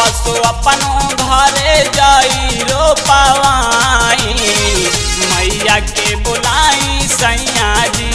असो अपनो घरे जाई रो पावाई मैया के बुलाई सैया जी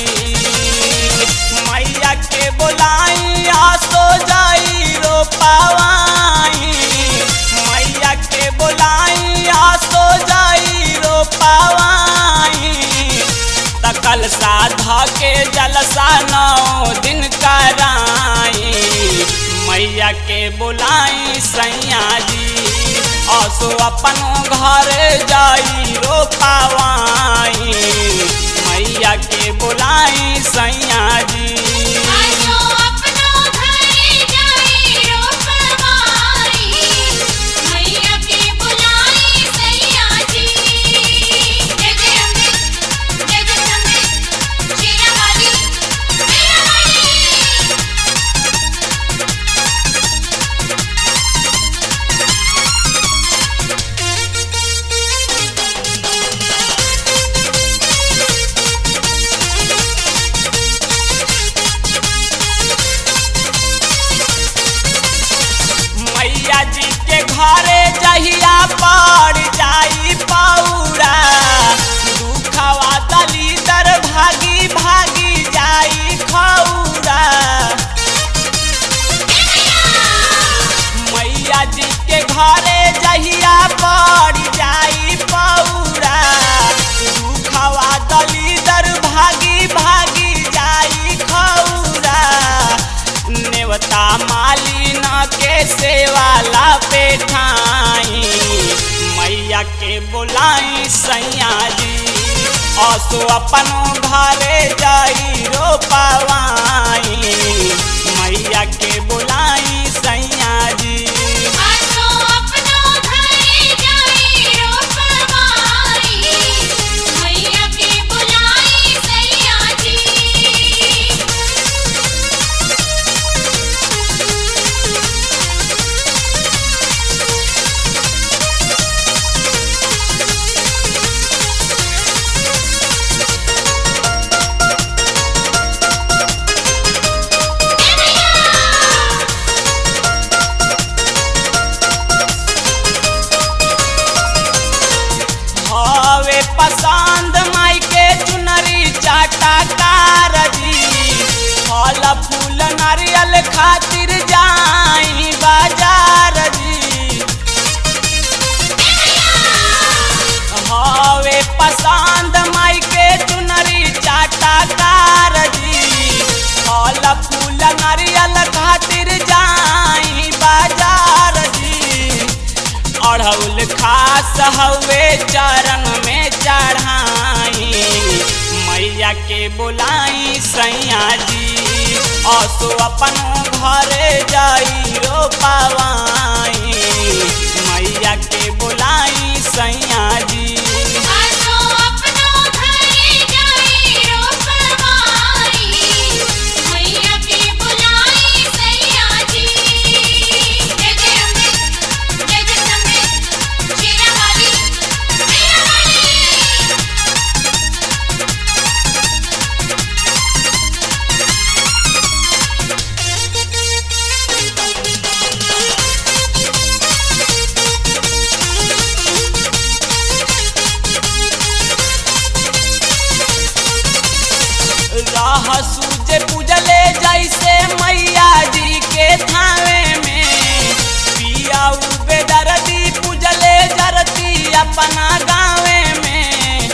मैया के बुलाई आसो जाई रो पावाई मैया के बुलाई आसो जाई रो पावाई तकल साधा के जलसा नौ दिन कराई मैया के बुलाई सैया जी असो अपनो घर जाई रो पावाई मैया के बुलाई सैया जी आजो अपनो घरे जाई रोपवाई मैया के बुलाई सैया जी जय जय अम्बे जय जय अम्बे शेरा वाली मैया वाली मैया जी के घरे जहिया पड़ जाई पौरा दुखवा दलीदर भागी भागी जाई खौरा मैया जी के घरे जहिया पड़ जाई पौरा दुखवा दलीदर भागी भागी जाई खौरा नेवता मालिन के सेवाला पेठाई मैया के बोलाई सैया जी असो अपनो घरे जाई रो पावाई मैया के बोलाई सैया जी आजो अपनो घरे जाई रोपवाई मैया के बुलाई सैया जी हवे पसंद माई के चुनरी चाटा कारजी फल फूल नारियल खातिर जाई बाजार जी हवे पसंद माई के चुनरी चाटा कारजी फल फूल नारियल खातिर जाई बाजार जी अढ़ौल खास हवे चरण में चढ़ाई मैया के बुलाई सैया जी असो अपनो घरे जाई रो पावाई मैया के बुलाई सैया जी आजो अपनो घरे जाई रोपवाई मैया के बुलाई सैया जी जय जय अम्बे जय जय अम्बे शेरा वाली मैया वाली राह सूझे पूजले जैसे मैया जी के थावे में पिया बेदर्दी पूजले जरती अपना गावे में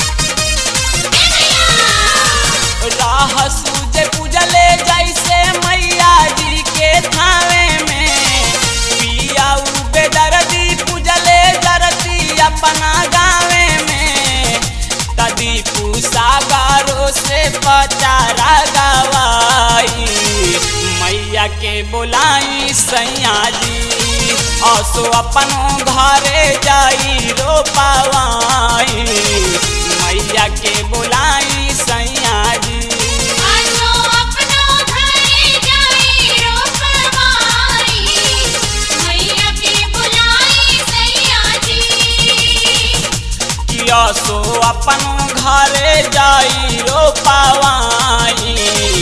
राह सूझे पूजले जैसे मैया जी के थावे में पिया बेदर्दी पूजले जरती अपना गावे में तदी सागरों से पचारा गवाई मैया के बुलाई सैया जी असो अपनो घरे जाई रो पावाई मैया के बुलाई सैया जी आजो अपनो घरे जाई रोपवाई मैया के बुलाई सैया जी किया सो अपनो घरे जाई रो पावाई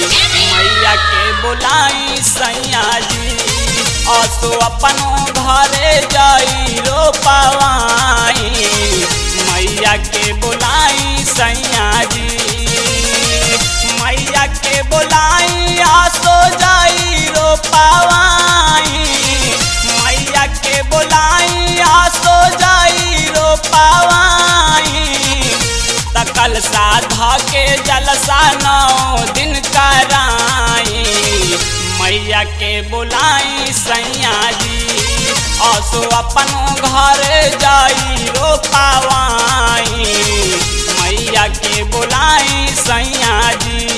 मैया के बुलाई सैया जी असो अपनो घर बोलाई सैया जी असो अपन घर जाई रो पावाई मैया के बोलाई सैया जी